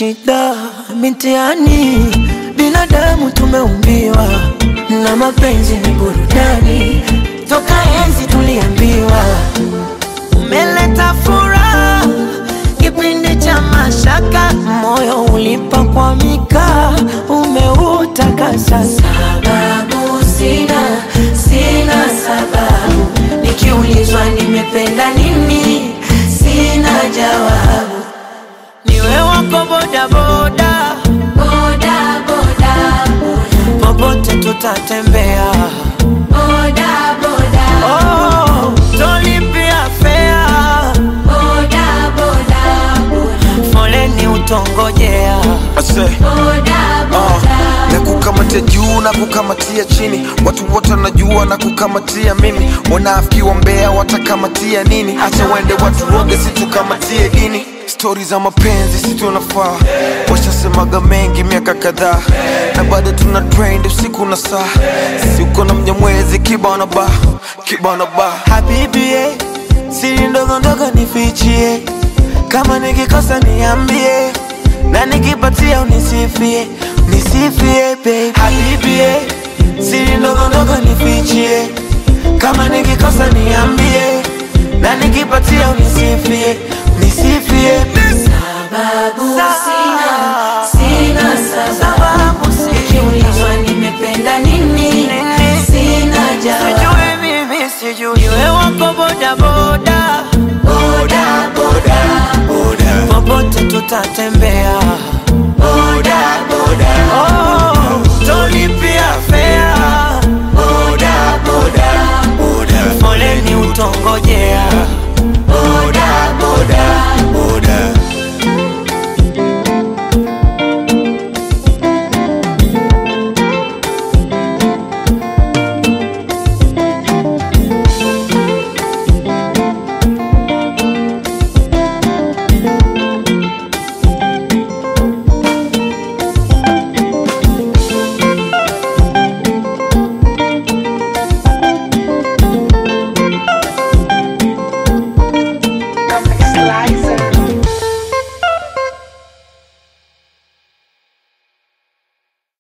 shida mitiani, binadamu tumeumbiwa na mapenzi ni burudani, toka enzi tuliambiwa umeleta furaha kipindi cha mashaka, moyo ulipakwamika, umeutakasa. Sababu sina, sina sababu, nikiulizwa nimependa nini, sina jawabu. Niwe wako bodaboda, Boda, boda, popote tutatembea. boda, boda, Oh, tolipia fea, boda, boda, foleni utongojea. Ase, boda, uh, boda. na kukamatia juu na kukamatia chini, watu wote wanajua na kukamatia mimi. Wanafiki wa Mbeya watakamatia nini? Acha waende watu woge, situkamatie dini. Stori za mapenzi si tunafaa, washasemaga mengi miaka kadhaa, na bado tuna trend usiku na saa. Si uko na mnyamwezi kibana ba kibana ba Habibi, eh, siri ndogo ndogo nifichie, kama nikikosa niambie, na nikipatia unisifie, nisifie babe. Habibi, eh, siri ndogo ndogo nifichie, kama nikikosa niambie, na nikipatia unisifie, nisifie babe. Sababu sina, sina sababu. Sababu sina. Nikiulizwa nimependa nini, sina jawabu. Sijui mimi sijui, iwe wako boda boda, Boda, boda, popote tutatembea. boda, boda, Oh, tolipia fea, boda, boda, foleni utongojea.